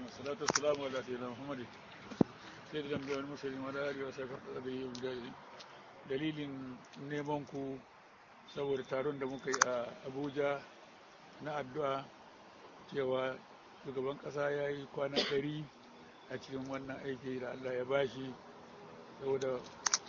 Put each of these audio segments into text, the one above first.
والصلاة والسلام على سيدنا محمد سيد الأنبياء والمرسلين وعلى آله وصحبه وسلم dalilin neman ku saboda taron da muka yi a abuja na addu'a cewa shugaban ƙasa ya yi kwana ɗari a cikin wannan aiki da allah ya bashi saboda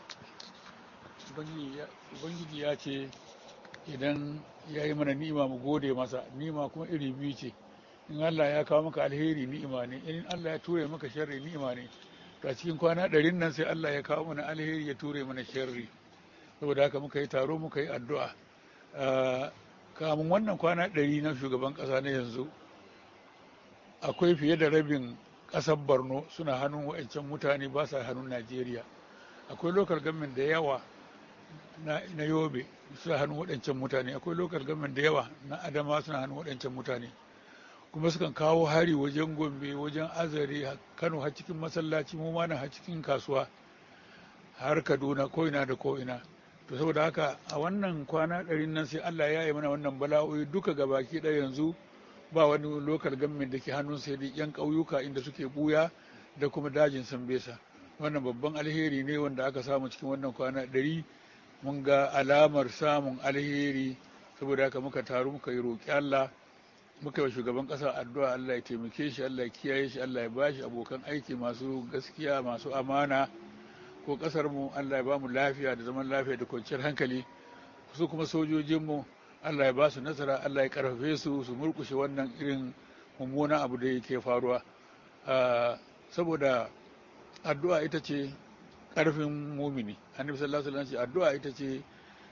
ubangiji ya ce idan ya yi mana ni'ima mu gode masa ni'ima kuma iri biyu ce in allah ya kawo maka alheri ni'ima ne in allah ya ture maka sharri ni'ima ne to a cikin kwana ɗarin nan sai allah ya kawo mana alheri ya ture mana sharri saboda haka muka yi taro muka yi addu'a kamun wannan kwana ɗari na shugaban ƙasa na yanzu akwai fiye da rabin ƙasar borno suna hannun wa'ancan mutane ba sa hannun najeriya akwai lokal gamin da yawa na yobe suna hannun waɗancan mutane akwai lokal gamin da yawa na adama suna hannun waɗancan mutane kuma sukan kawo hari wajen gombe wajen azare kano har cikin masallaci mu ma har cikin kasuwa har kaduna ko'ina da ko'ina to saboda haka a wannan kwana ɗari nan sai allah ya yi mana wannan bala'o'i duka gabaki ɗaya yanzu ba wani lokal gamin da ke hannun sai dai yan ƙauyuka inda suke buya da kuma dajin sambesa wannan babban alheri ne wanda aka samu cikin wannan kwana ɗari mun ga alamar samun alheri saboda haka muka taru muka yi roƙi allah muka yi shugaban ƙasa addu'a allah ya taimake shi allah ya kiyaye shi allah ya bashi abokan aiki masu gaskiya masu amana ko ƙasar mu allah ya ba mu lafiya da zaman lafiya da kwanciyar hankali su kuma sojojinmu allah ya ba su nasara allah ya karfafe su su murkushe wannan irin mummunan abu da yake faruwa saboda addu'a ita ce ƙarfin mumini annabi sallallahu alaihi wasallam addu'a ita ce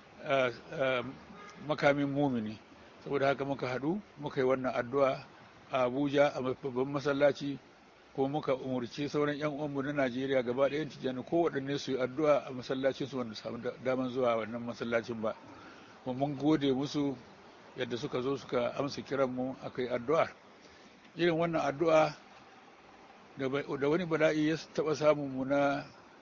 makamin mumini saboda haka muka hadu muka yi wannan addu'a a Abuja a babban masallaci ko muka umurci sauran yan uwanmu na Najeriya gaba ɗayan tijjani ko waɗanne su yi addu'a a masallacin su wanda samu daman zuwa wannan masallacin ba kuma mun gode musu yadda suka zo suka amsa kiran mu akai addu'a irin wannan addu'a da wani bala'i ya taɓa samun mu na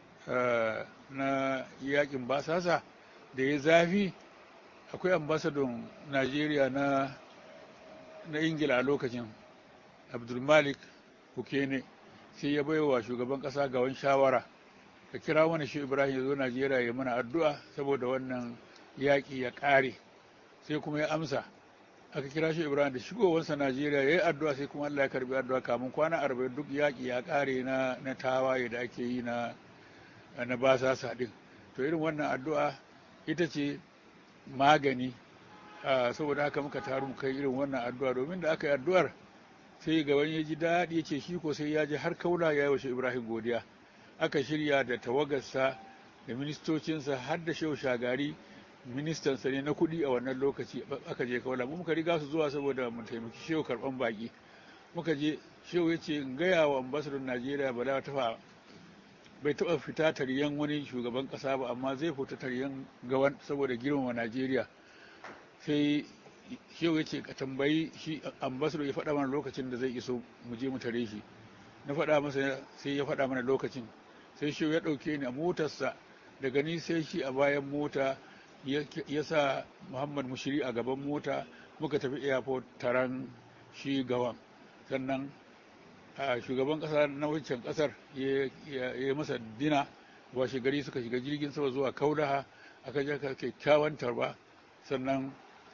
na yakin basasa da ya zafi akwai ambasadon najeriya na na ingila a lokacin abdulmalik hukene sai ya baiwa shugaban kasa ga wani shawara ka kira wani shi ibrahim ya zo najeriya ya mana addu'a saboda wannan yaƙi ya ƙare sai kuma ya amsa aka kira shi ibrahim da shigowarsa najeriya ya yi addu'a sai kuma allah ya karbi addu'a kamun kwana arba'in duk yaƙi ya ƙare na na tawaye da ake yi na na basasa ɗin to irin wannan addu'a ita ce magani saboda haka muka taru kai irin wannan addu'a domin da aka yi addu'ar sai ga wani ya ji daɗi ya ce shi ko sai ya ji har kaula ya yi wa ibrahim godiya aka shirya da tawagarsa da ministocinsa har da shehu shagari ministansa ne na kuɗi a wannan lokaci aka je kaula mu muka riga su zuwa saboda mu taimaki shehu karɓan baƙi muka je shehu ya ce in gaya wa ambasadon najeriya bala ta bai taɓa fita taryan wani shugaban ƙasa ba amma zai fita taryan gawan saboda girmama najeriya sai shehu ya ce ka tambayi shi ambasado ya faɗa mana lokacin da zai iso mu je mu tare shi na faɗa masa sai ya faɗa mana lokacin sai shehu ya ɗauke ni a motarsa daga ni sai shi a bayan mota ya sa muhammad mushiri a gaban mota muka tafi airport taron shi gawan sannan a shugaban kasa na wancan kasar ya masa dina washe gari suka shiga jirgin sama zuwa kaudaha aka je ka kyakkyawan tarba sannan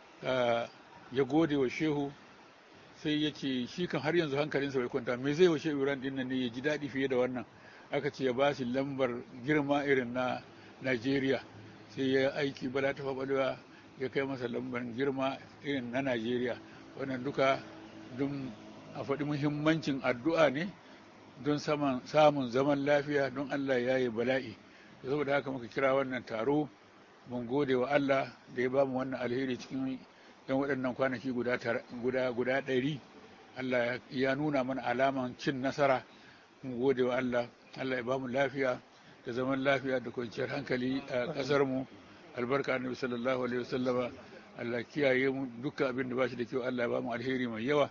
ya gode wa shehu sai ya ce shi kan har yanzu hankalinsa bai kwanta me zai wa shehu iran din nan ne ya ji daɗi fiye da wannan aka ce ya ba shi lambar girma irin na najeriya sai ya aiki bala ta faɓalewa ya kai masa lambar girma irin na najeriya wannan duka don a faɗi muhimmancin addu'a ne don samun zaman lafiya don Allah ya yi bala'i saboda haka muka kira wannan taro mun gode wa Allah da ya ba mu wannan alheri cikin yan waɗannan kwanaki guda guda ɗari Allah ya nuna mana alaman cin nasara mun gode wa Allah Allah ya ba mu lafiya da zaman lafiya da kwanciyar hankali a ƙasar mu albarka annabi sallallahu alaihi wasallama Allah kiyaye mu dukkan abin da ba shi da kyau Allah ya ba mu alheri mai yawa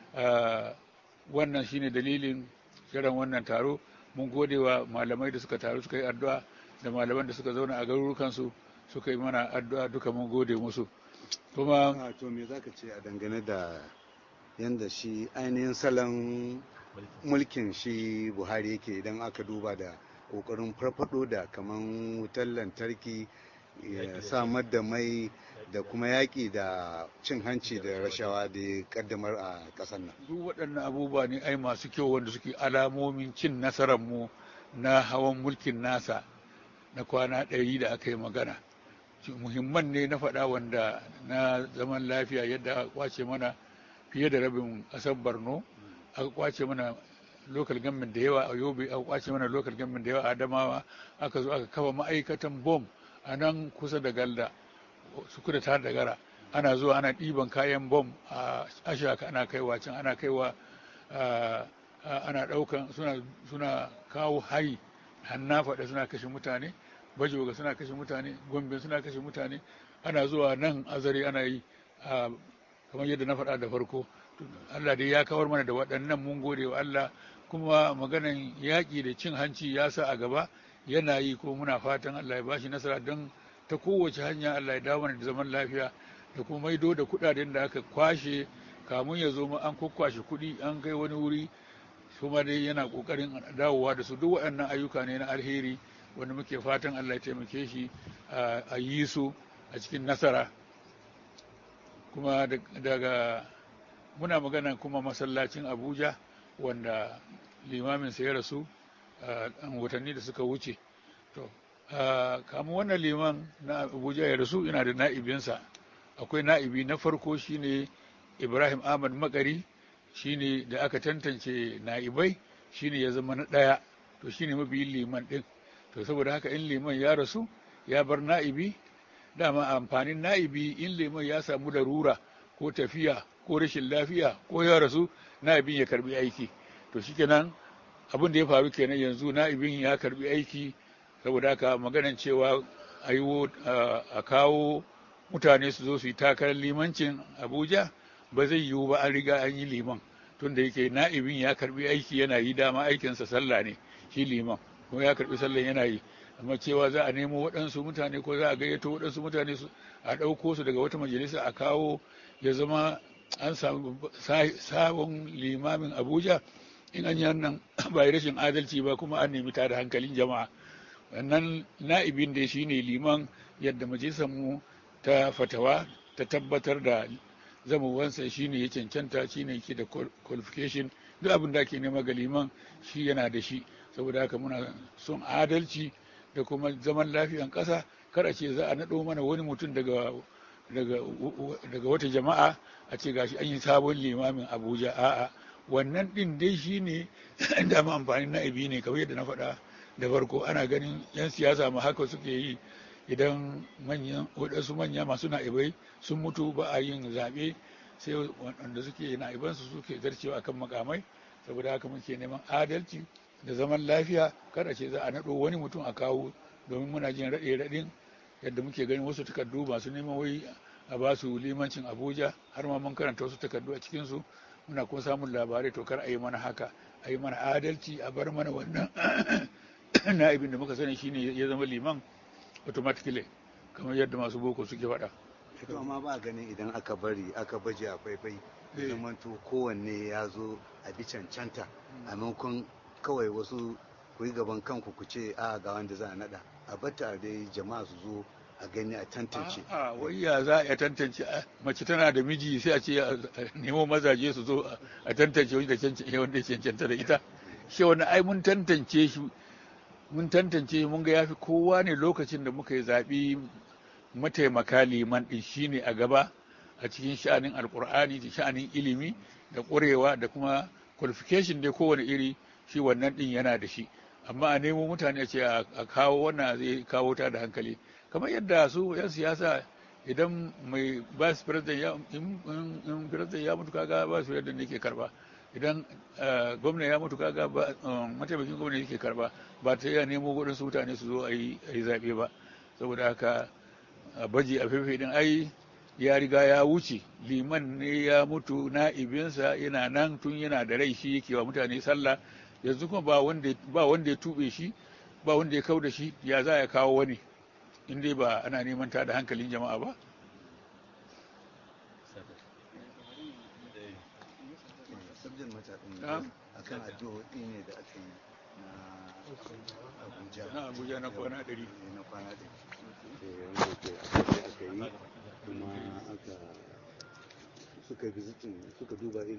wannan shine dalilin kiran wannan taro mun gode wa malamai da suka taru suka yi addu'a da malaman da suka zauna a garurukansu suka yi mana addu'a duka mun gode musu kuma to me zaka ce a dangane da yanda shi ainihin salon mulkin shi buhari yake idan aka duba da kokarin farfado da kaman wutar lantarki ya samar da mai da kuma yaƙi da cin hanci da rashawa da ya kaddamar a ƙasar nan duk waɗannan abubuwa ne ai masu kyau wanda suke alamomin cin nasarar mu na hawan mulkin nasa na kwana ɗari da aka yi magana muhimman ne na faɗa wanda na zaman lafiya yadda aka kwace mana fiye da rabin ƙasar borno aka kwace mana local government da yawa a yobe aka kwace mana local government da yawa a adamawa aka zo aka kafa ma'aikatan bom a nan kusa da galda su kuda ta da gara ana zuwa ana ɗiban kayan bom a ashaka ana kaiwa can ana kaiwa ana ɗaukan suna kawo hari hanna faɗa suna kashe mutane bajoga suna kashe mutane gombe suna kashe mutane ana zuwa nan azare ana yi kamar yadda na faɗa da farko Allah dai ya kawar mana da waɗannan mun gode wa Allah kuma maganan yaƙi da cin hanci ya sa a gaba yana yi ko muna fatan Allah ya bashi nasara don ta kowace hanya Allah ya dawo mana da zaman lafiya da kuma maido da kuɗaɗen da aka kwashe kamun ya zo an kwakwashe kuɗi an kai wani wuri kuma dai yana ƙoƙarin dawowa da su duk waɗannan ayyuka ne na alheri wanda muke fatan Allah ya taimake shi a yi su a cikin nasara kuma daga muna magana kuma masallacin abuja wanda limamin ya rasu a watanni da suka wuce to kamun wannan liman na abuja ya rasu ina da na'ibinsa akwai na'ibi na farko shine ibrahim ahmad makari shine da aka tantance na'ibai shine ya zama na ɗaya to shine mabiyin liman ɗin to saboda haka in liman ya rasu ya bar na'ibi dama amfanin na'ibi in liman ya samu darura ko tafiya ko rashin lafiya ko ya rasu na'ibin ya karbi aiki to shikenan abin da ya faru kenan yanzu na'ibin ya karbi aiki saboda haka maganan cewa a kawo mutane su zo su yi takarar limancin abuja ba zai yiwu ba an riga an yi liman tunda yake na'ibin ya karbi aiki yana yi dama aikinsa sallah ne shi liman kuma ya karbi sallan yana yi amma cewa za a nemo waɗansu mutane ko za a gayyato waɗansu mutane a ɗauko su daga wata majalisa a kawo ya zama an samu sabon limamin abuja in an yi nan ba rashin adalci ba kuma an nemi tada hankalin jama'a wannan na'ibin da shi ne liman yadda majalisar mu ta fatawa ta tabbatar da zamowansa shi ne ya cancanta shi ne ke da qualification duk abin da ake nema ga liman shi yana da shi saboda haka muna son adalci da kuma zaman lafiyan ƙasa kar a ce za a naɗo mana wani mutum daga daga wata jama'a a ce gashi an yi sabon limamin abuja a'a wannan ɗin dai shi ne dama amfanin na'ibi ne kamar yadda na faɗa da farko ana ganin 'yan siyasa ma haka suke yi idan manyan waɗansu manya masu na'ibai sun mutu ba a yin zaɓe sai wanda suke na'ibansu suke zarcewa akan makamai saboda haka muke neman adalci da zaman lafiya kada ce za a naɗo wani mutum a kawo domin muna jin raɗe raɗin yadda muke ganin wasu takardu masu neman wai a ba su limancin abuja har ma mun karanta wasu takardu a cikinsu muna kuma samun labarai to kar a yi mana haka a yi mana adalci a bar mana wannan na'ibin da muka sani shine ya zama liman automatically kamar yadda masu boko suke faɗa. to amma ba ganin idan aka bari aka baje a faifai zamanto kowanne ya zo a bi cancanta a maimakon kawai wasu ku yi gaban kanku ku ce a ga wanda za a nada a bata dai jama'a su zo a gani a tantance a wayya za a tantance mace tana da miji sai a ce a nemo mazaje su zo a tantance wanda wanda cancanta da ita shi wani ai mun tantance shi mun tantance mun ga yafi kowa ne lokacin da muka yi zaɓi mataimaka liman ɗin shine a gaba a cikin sha'anin alkur'ani da sha'anin ilimi da ƙwarewa da kuma qualification dai kowane iri shi wannan ɗin yana da shi amma a nemo mutane ce a kawo wannan zai kawo ta da hankali kamar yadda su 'yan siyasa idan mai vice president ya in president ya mutu kaga ba su yadda ne ke karba idan gwamna ya mutu kaga mataimakin gwamna yake karba ba ta iya nemo waɗansu mutane su zo a yi zaɓe ba saboda haka baji a fefe din ai ya riga ya wuce liman ne ya mutu na'ibinsa yana nan tun yana da rai shi yake wa mutane sallah yanzu kuma ba wanda ya tube shi ba wanda ya kau da shi ya za ya kawo wani in dai ba ana neman ta da hankalin jama'a ba akan addu'o'i ne da aka yi na abuja na abuja na kwana ɗari Eh, na kwana ɗari Eh, wanda ke aka yi kuma aka suka visitin suka duba irin